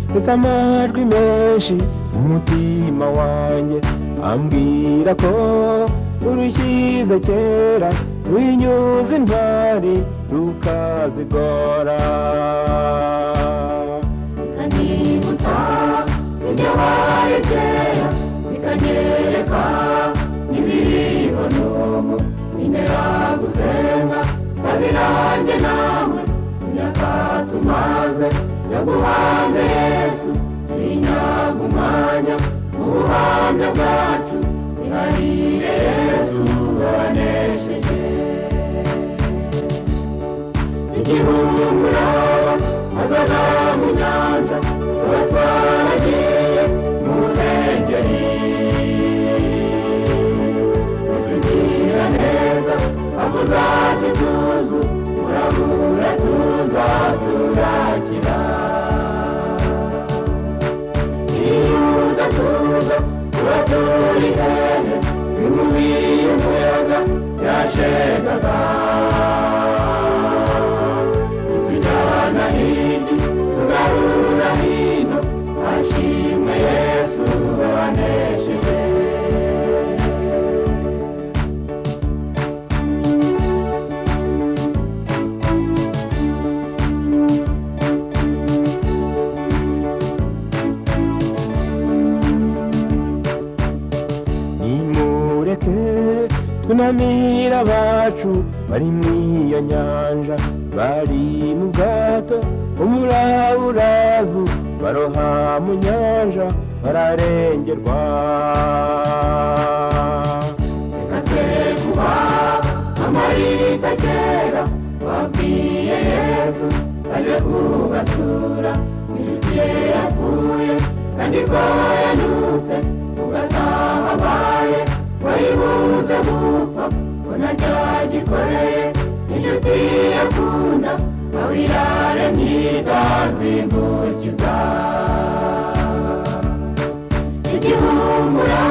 mfite amajwi menshi mu mutima wanjye ambwira ko urushyize kera ruhinyuza intwari rukazigora bikanyibutsa ibyabaye kera bikanyereka n'ibiriho n'ubu bintera gusenga sabi nanjye nawe imyaka tumaze yo guhabwa yesu twinyaga umwanya mu buhamya bwacu iharire yesu wanesheje igihumuraba hazaza mu nyanja tuba twaragiye mu nkengeri musugira neza avuza ati tuzu murabura tuza turakira iyuza tuza tuba turi hehe bimubiye umuyaga yashegaga tujyana hidi tugarura hino ashimwe yesu wabanesheje nimureke tunamira abacu bari mu iyo nyanja bari mu bwato umuraburazu baroha mu nyanja bararengerwa reka twe kuba amarita kera babwiye yesu aje kubasura inshuti ye yapfuye kandi ko yanyutse ugataha abaye wayibuze gupfa ko ntacyagikoreye inshuti ye yakunda aho irare myidazingukiza igihumura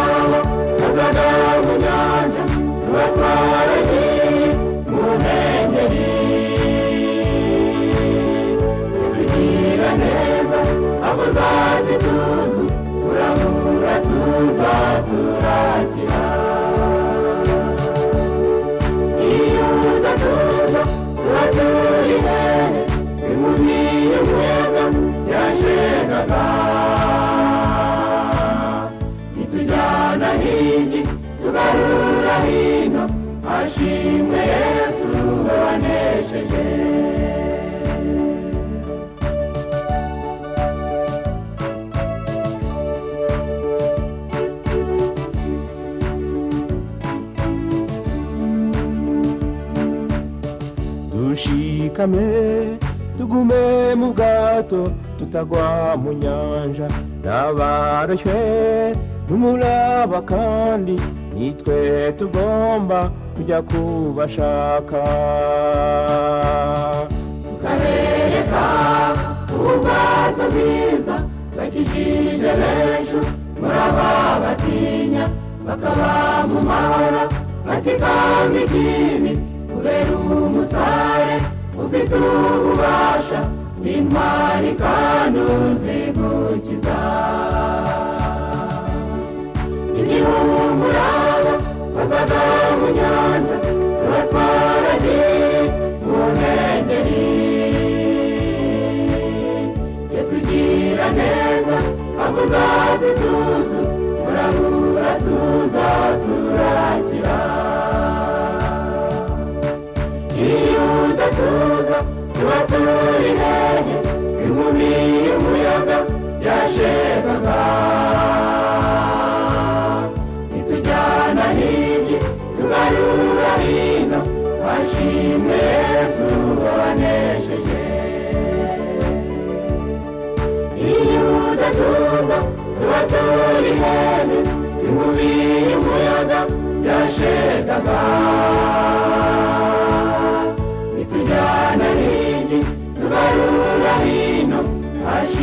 hazaga mu nyanja tuba twaragiye mu nkengeri tuzigira neza abo zaje tuzu turamura tuza turakira iyo udatuza tuba turi hehe bimubiye umuyaga yashegaga nitujyana higi tugarura hino ashimwe yesu wabanesheje dushikame tugume mu bwato tutagwa mu nyanja n'abaroshywe n'umuraba kandi nitwe tugomba kujya kubashaka tukabereka ubwato bwiza bakijije benshi muri aba batinya bakaba mu mahoro batikanga ikibi kubera umusare ufite ububasha n'intwari kandi uzivukiza igihumurabo bazaga mu nyanja tuba twaragiye mu nkengeri yesu ugira neza avuza ati tuzu murabura tuza turakira iyo udatuza tuba turi hehe inkumi y'umuyaga yashegaga nitujyana hirya tugarura hino ashimwe yesu wabanesheje iyo udatuza tuba turi hehe inkumi y'umuyaga yashegaga nitujyana hirya tugarura hino ashimwe